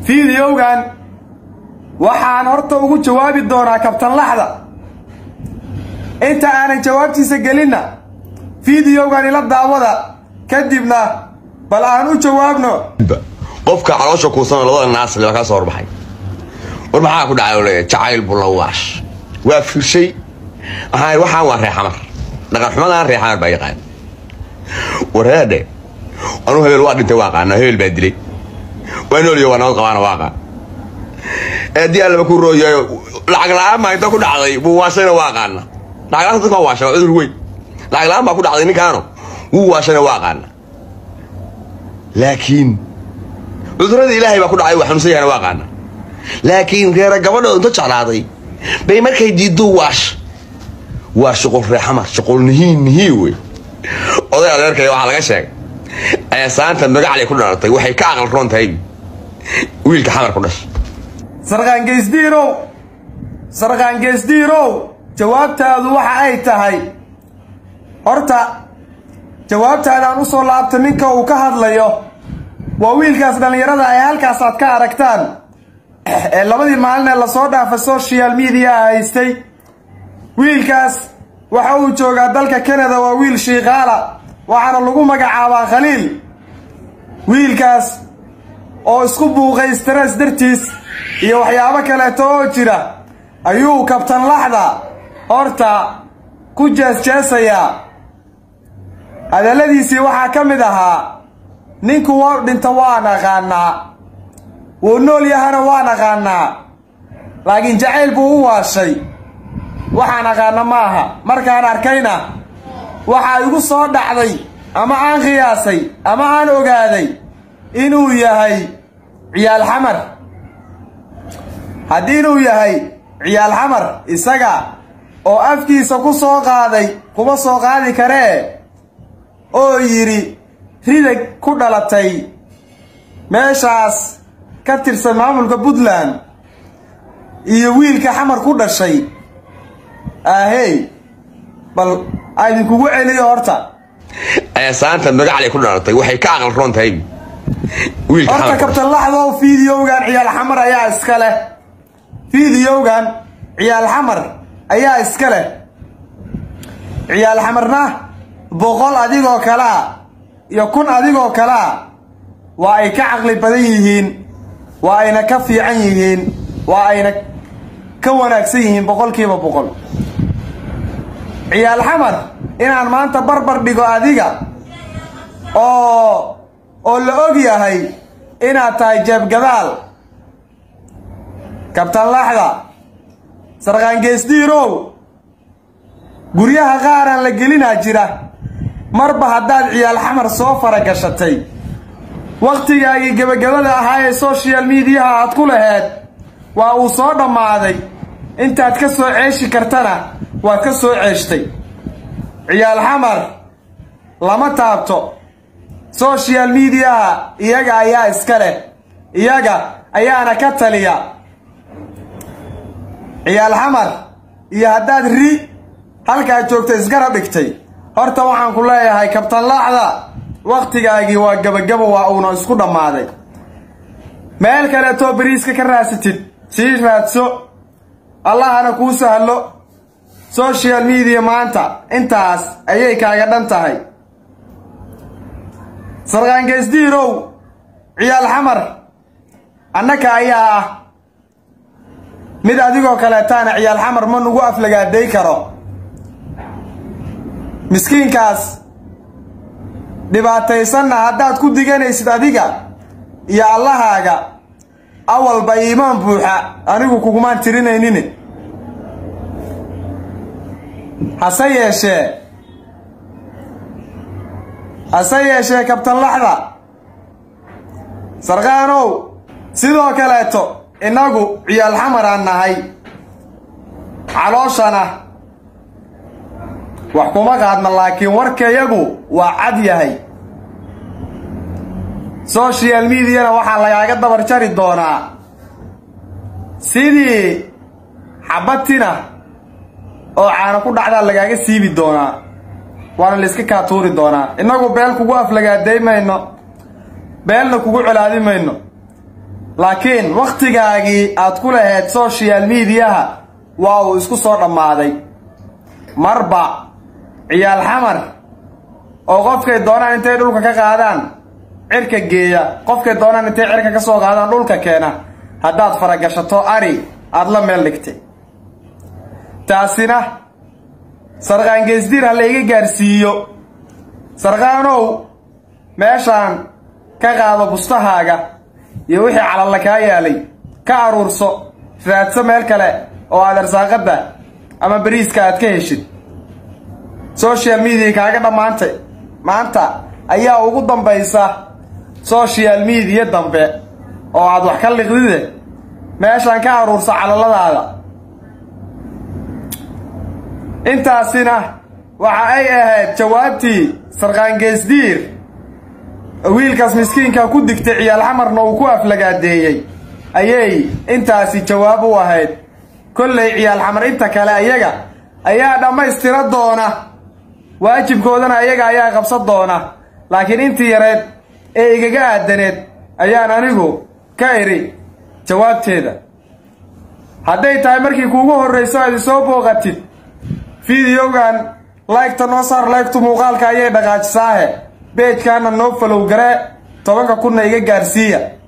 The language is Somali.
fiidiyowgan waxaan horta ugu jawaabi doonaa kabtanlaxda inta aanan jawaabtiisa gelinna fiidiyowgan ila daawada kadibna bal aan u jawaabno qofka caloosha kuusana labada naasle waa kaa soo horbaxay war maxaa ku dhacay oo leeyahay jacayl bulawaash waa firshay waxaan waxaan waa reexamar dhaqan xumadaan reexamar baa yaqaan wareedhe anuu hebel waa dhintay waa qaana hebel baa dilay waa nooliyo waa nabad qabaana waa qaan eedii allaba ku rooyayo lacag la-aan baa inta ku dhacday buu waashayna waa qaana lacag la-aan dadka waa waashay waa cudur weyn lacag la-aan baa ku dhacday ninkaano wuu waashayna waa qaana laakiin cuduradii ilaahay baa ku dhacay waa xanuunsan yahana waa qaana laakiin reera gabadhooda inta jeclaaday bay markay diiddo waash waa shuqul reexamar shuqul nihiin nihii wey oday adeerkaya waxaa laga sheegay eesaanta magaclay ku dhalatay waxay ka aqal roon tahay wiilka xamar ku dhashay sarqaangeysdiirow sarqaangeysdiirow jawaabtaadu waxa ay tahay horta jawaabtaadaan u soo laabta ninka uu ka hadlayo waa wiilkaas dhallinyarada ay halkaas aad ka aragtaan ee labadii maalin ee lasoo dhaafay social media haystay wiilkaas waxa uu joogaa dalka canada waa wiil shiikaala waxaana lagu magacaabaa khaliil wiilkaas oo isku buuqay stress dartiis iyo waxyaabo kaleeto oo jira ayuu kabtan laxda horta ku jeesjeesayaa hadalladiisii waxaa ka mid ahaa ninku wou dhinta waan aqaanaa wuu nool yahana waan aqaanaa laakiin jacayl buu u waashay waxaan aqaana maaha markaan arkayna waxaa igu soo dhacday ama aan qiyaasay ama aan ogaaday inuu yahay ciyaal xamar haddii inuu yahay ciyaal xamar isaga oo afkiisa ku soo qaaday kuma soo qaadi karee oo yidhi ridag ku dhalatay meeshaas ka tirsan maamulka puntland iyo wiilka xamar ku dhashay ahey bal aydinkugu celiyo horta eesaanta magaclay ku dhalatay waxay ka aqal roon tahay wiilka horta xamar ku dhashay kabtanlaxdow fiidiyowgan ciyaal xamar ayaa iska leh fiidiyowgan ciyaal xamar ayaa iska leh ciyaal xamarna boqol adigoo kalea iyo kun adigoo kalea waa ay ka caqli badan yihiin waa ayna ka fiican yihiin waa ayna ka wanaagsan yihiin boqolkiiba boqol ciyaal xamar inaan maanta barbar dhigo adiga oo oo la og yahay inaad tahay jeebgadaal kabtanlaxda sarqaangeesdiirow guryaha qaaraan la gelinaa jira marba haddaad ciyaal xamar soo faragashatay wakhtigaagii gebagabada ahaa ee social mediaha aad ku laheed waa uu soo dhammaaday intaad ka soo ceeshi kartana waad ka soo ceeshtay ciyaal xamar lama taabto social mediaha iyaga ayaa iska leh iyaga ayaana ka taliya ciyaal xamar iyo haddaad ri halkaad joogta isgarab dhigtay horta waxaan ku leeyahay kabtanlaxda wakhtigaagii waa gebagabo waa uuna isku dhammaaday meel kaleetoo beriiska ka raasatid sii raadso allahana kuu sahlo social media maanta intaas ayay kaaga dhan tahay sarqaangeysdiirow ciyaal xamar annaka ayaa ah mid adigoo kaleetaana ciyaal xamar ma nugu aflagaaday karo miskiinkaas dhibaataysanna haddaad ku diganaysid adiga iyo allahaaga awalba iimaan buuxa anigu kugumaan tirinaynin hase yeeshee hase yeeshee kabtanlaxda sarqaanow sidoo kaleeto innagu ciyaal xamaraan nahay calooshana wax kuma qaadna laakiin warkayagu waa cad yahay social mediana waxaa lagaaga dabar jari doonaa sidii xabatina oo caano ku dhacdaa lagaaga siibi doonaa waana layska kaa tuuri doonaa innagu beel kugu aflagaaday mayno beelna kugu colaadi mayno laakiin wakhtigaagii aad ku lahayd social mediaha waa uu isku soo dhammaaday marba ciyaal xamar oo qofkay doonaan intay dhulka ka qaadaan cirka geeya qofkay doonaan intay cirka ka soo qaadaan dhulka keena haddaad faragashato ari aada la meel dhigtay taasina sarqaan geesdiir ha la iga gaarsiiyo sarqaanow meeshaan ka qaado bustahaaga iyo wixii calalla kaa yaalay ka aruurso raadso meel kale oo aad arsaaqadda ama bariiska aad ka heshid social media kaaga dhammaantay maanta ayaa ugu dambaysa social media dambe oo aad wax ka liqdide meeshaan ka aruurso calaladaada intaasina waxa ay ahayd jawaabtii sarqaan geesdiir wiilkaas miskiinka ku digtay ciyaal xamarna uu ku aflagaadeeyey ayay intaasi jawaab u ahayd kollay ciyaal xamar inta kale ayaga ayaa dhammaystira doona waajibkoodana ayaga ayaa qabsan doona laakiin intii yareed ee igaga aadaneed ayaan anigu ka idhi jawaabteeda hadday tahay markii kuugu horrayso aad isoo booqatid fideogan laygta noo saar laygtu muuqaalka ayay dhaqaajisaahe beejkaana noo falow garee tobanka kunna iga gaarsiiya